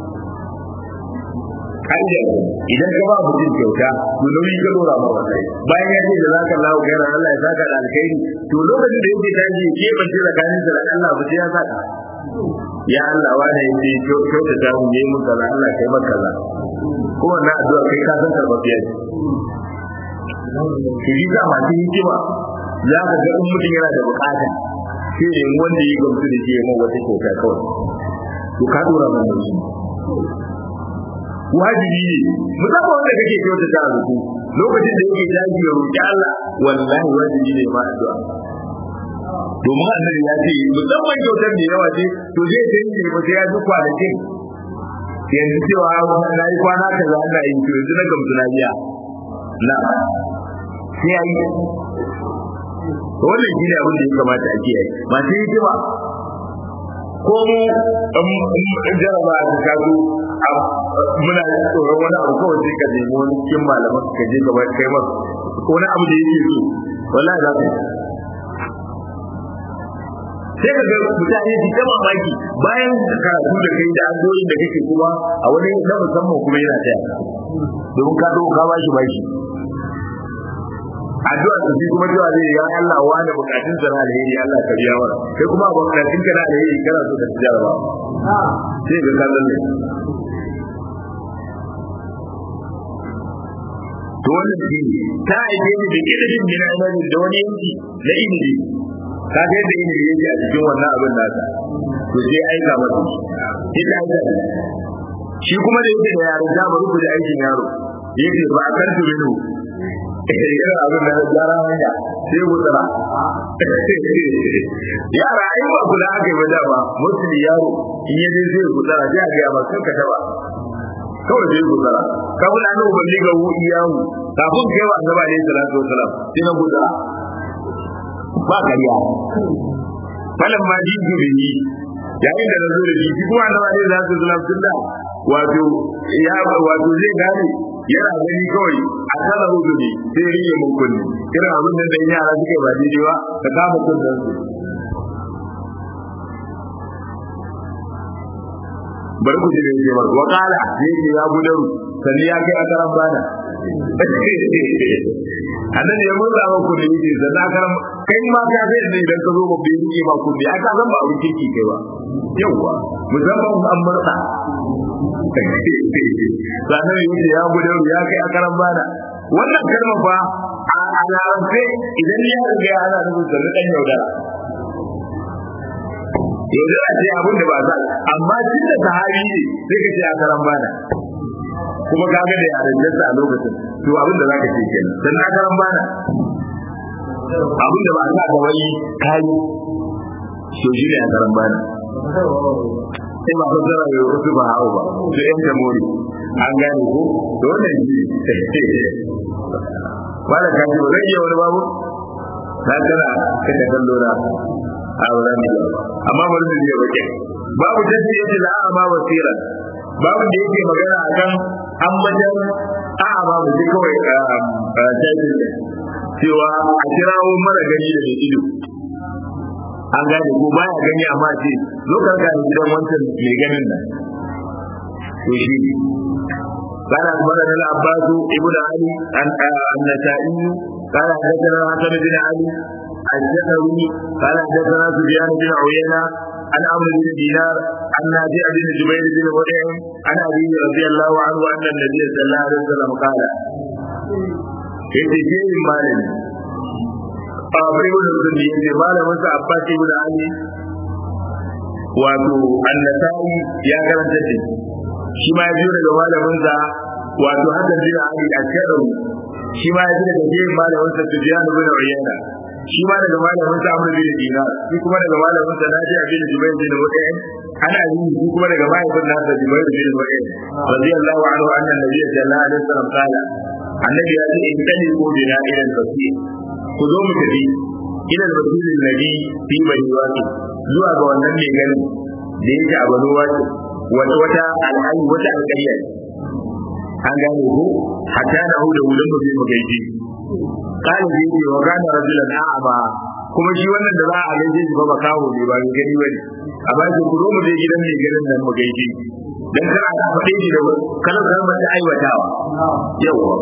kariya idan ka ba mutum kyauta to nauyi ka dora ma wallahi bayan ya ce da zaka Allah ga ran Allah ya saka da alkhairi to lokacin da yake tashi ke bace tsakanin da Allah ba sai ya saka ya Allah wani yake kyauta ta mu yi mun kaza Allah kai maka kaza ko wannan addu'a kai ka san karbabiya ce shi da masu hikima za ka ga in mutum yana da bukata sai ne wanda ya gamsu da shi ya mai wata kyauta kawai to ka dora mun da shi wajibi ne musamman wanda kake kyauta ta rubu lokacin da yake daji ya roki Allah wallahi wajibi ne ma addu'a domin annabi ya ce musamman kyautar da yawa ce to zai ta yi ba sai ya ji kwanakin yanzu cewa na yi kwana kaza ana yin to yanzu na gamsu na biya na sai ya yi wannan shi ne abin da ya kamata a kiyaye masu hikima ko mu in jaraba a kazo muna tsoron wani abu kawai sai ka nemi wani cikin malaman ka je gaba kai masa wani abu da yake so wallahi za ka sai ka ga mutane su ta mamaki bayan karatu da kai da addu'o'in da kake kuma a wani na musamman kuma yana taya domin ka zo ka bashi bashi addu'a da shi kuma cewa zai ya Allah wani bukatun sa na alheri Allah ka biya mana kai kuma bukatun ka na alheri kana so ka tsaya ba sai ga kallon ne to wannan shi ta aike ni da ilimin min amalin da wani yanki na ilimi ka ga yadda ilimi yake a cikin wannan abin nasa to sai aika masa shi ta aika shi kuma da yake da yaron da bari ku da aikin yaro yake ba a karfi minu irin abin da yara hanya sai wutsara yara ai ba kula aka yi ba dama mutum yaro in ya je zai wutsara sai a ga ba kan ka taba kawai zai wutsara kafin an ubanni ga wu iyawu kafin kai wa annabi alaihi salatu wasalam sai na wutsara ba kariya falan ma ji bihi yayin da nazo da shi kuma annabi alaihi salatu wasalam tunda wato ya wato zai gane yana gani kawai a kana hudu ne sai rike mun kunni irin abin da dan yara suke ba daidai ba ka kama kunnan su bari ku ji da yake ba wa kala yake ya gudaru sannan ya kai akaran bana annabi ya murza ba ku da yake sannan akaran kai ma ka sai da idan ka zo ba bai yake ba ku da aka san ba abin kirki kai ba yawa musamman an murza sannan yake ya gudaru ya kai akaran bana wannan kalmar fa a larabce idan ya riga ya ana nufin sannan dan yaudara yaudara ce abin da ba sa amma tun da sahabi ne sai ka ce a karan bana kuma ka ga da yaren jasa a lokacin to abin da zaka ce kenan dan na karan bana abin da ba sa da wani kai to shi ne a karan bana sai ba fasara ya wasu ba hawo ba to yan jamhuri an gane ko to wannan shi wala ka ji ba zai iya wani babu na kana kaka kallo na a wurin ne amma bari mu je bakin babu tafi yace la ama wasira babu da yake magana akan ambatan a ba mu ji kawai tafi cewa a kirawo mara gani da mai ido an gane ko baya gani amma ce zo ka ga gidan wancan mai ganin nan to shi ne قال أخبرنا العباس ابن علي النسائي قال حدثنا حسن بن علي الزهري قال حدثنا سفيان بن عيينة عن عمرو بن دينار عن نافع بن جبير بن مطعم عن ابي رضي الله عنه ان النبي صلى الله عليه وسلم قال yace jerin malami a bai wani mutum da yace malamin sa abbas ibn ali wato annasai ya karanta shi shi ma ya biyo daga malamin sa wato hasan bin ali a karo shi ma ya ji daga jerin malamin sa Sufyan ibn Uyayna shi ma daga malamin sa Amr bin Dinar shi kuma daga malamin sa Nafi bin Jubayr bin Mut'im ana yi shi kuma daga mahaifin nasa Jubayr bin Mut'im radiyallahu anhu anna nabiyya sallallahu alaihi wasallam qala annabi ya ce in tani ko bina ila al-basir ku zo mu tafi ila al-basir alladhi fi bani waqi zuwa ga wannan mai ganin da yake a bani waqi wata wata al'ayi wata alƙarya an gane ko hatta na hu da wurin mu sai mu gaishe kana da yake wa kana rajulan a'ama kuma shi wannan da za a gaishe shi ba ba kawo ne ba gani bane a ba shi kuro mu je gidan mai ganin nan mu gaishe dan kar a faɗe shi da kalan kan ba ta aiwatawa yawa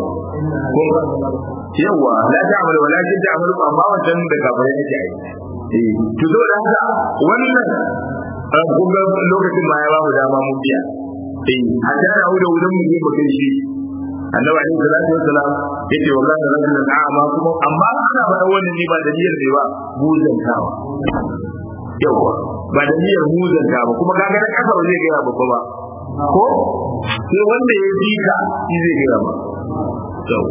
yawa la ta'mal wala ta'mal amma wannan da kafirai yake ai eh to zo da haka wannan kun ga lokacin ma ya ba mu dama mun biya eh a da da wuda wudan mu mu kai shi annabi alaihi salatu wassalam yace wa kana rajulan a'ma kuma amma ana faɗa wannan ne ba da niyyar ne ba muzantawa yawa ba da niyyar muzantawa kuma kaga na kafa zai ga babba ba ko sai wanda ya ji ka shi zai ga ba to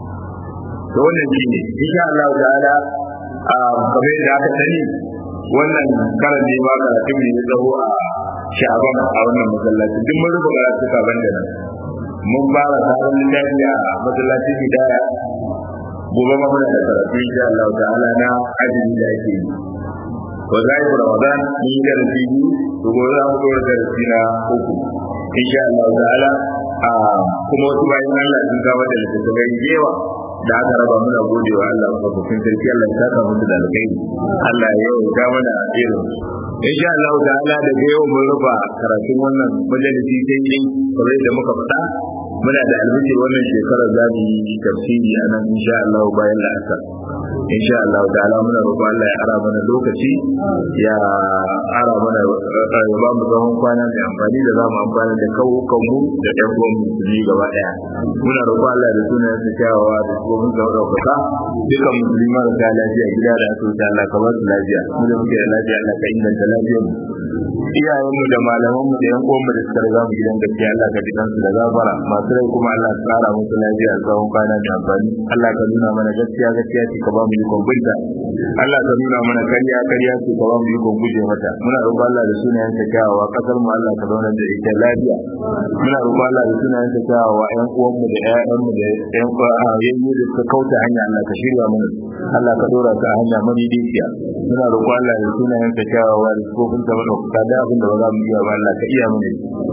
to wannan shine insha Allah ta'ala a kamar da aka sani wannan karan ne ba karatun ne ya tsawo a sha'aban a wannan masallaci duk mun rubuta karatu kaban da nan mun fara sabon littafi a masallacin hidaya gobe ma muna da karatu insha Allah ta'ala na ajin da ake yi wa zai ramadan mun yi darasi biyu to gobe za mu dora darasi na uku insha Allah ta'ala a kuma wasu bayan Allah sun kawo da littattafai yawa da aka raba muna gode wa Allah mafaifin sarki Allah ya saka musu da alkhairi Allah ya yauta mana irin insha Allah ta'ala daga yau mun rufa karatun wannan majalisi sai yin kamar da muka faɗa muna da albishir wannan shekarar za mu yi tafsiri a nan insha Allah bayan la'asar insha Allah ta'ala muna roƙon Allah ya ara mana lokaci ya ara mana ya ba mu tsawon kwana da amfani da za mu amfana da kawo kanmu da ɗan uwan musulmi gaba ɗaya muna roƙon Allah da sunan sa kyawawa da kuma mun ga ɗaukaka dukkan musulmi marasa lafiya gida da asibiti Allah ka ba su lafiya mu da muke da lafiya Allah ka inganta lafiyar mu iyayenmu da malamanmu da yan uwanmu da suka riga mu gidan gaskiya Allah ka ji kansu da gafara masu rai kuma Allah ka tsara musu lafiya tsawon kwana da amfani Allah ka nuna mana gaskiya gaskiya ce ka ba mu ikon binta Allah ka nuna mana karya karya ce ka ba mu ikon guje mata muna roƙon Allah da sunayen ta kyawawa kasar mu Allah ka zauna da ita lafiya muna roƙon Allah da sunayen ta kyawawa ƴan uwanmu da ƴaƴanmu da ƴan yayin da suka kauta hanya Allah ka shirya mana Allah ka dora ka hanya madaidaiciya muna roƙon Allah da sunayen ta kyawawa da sifofin ta madaukaka da abin da ba za mu iya ba Allah ka iya mana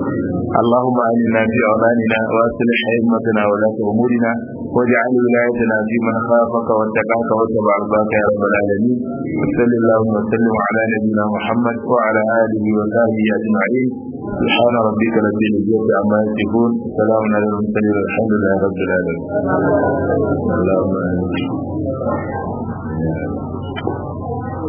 اللهم آمنا في أوطاننا وأصلح أئمتنا ولاة أمورنا واجعل ولايتنا في من خافك واتقاك واتبع رضاك يا رب العالمين وصل اللهم وسلم على نبينا محمد وعلى آله وصحبه أجمعين سبحان ربك رب العزة عما يصفون سلام على المرسلين والحمد لله رب العالمين اللهم آمين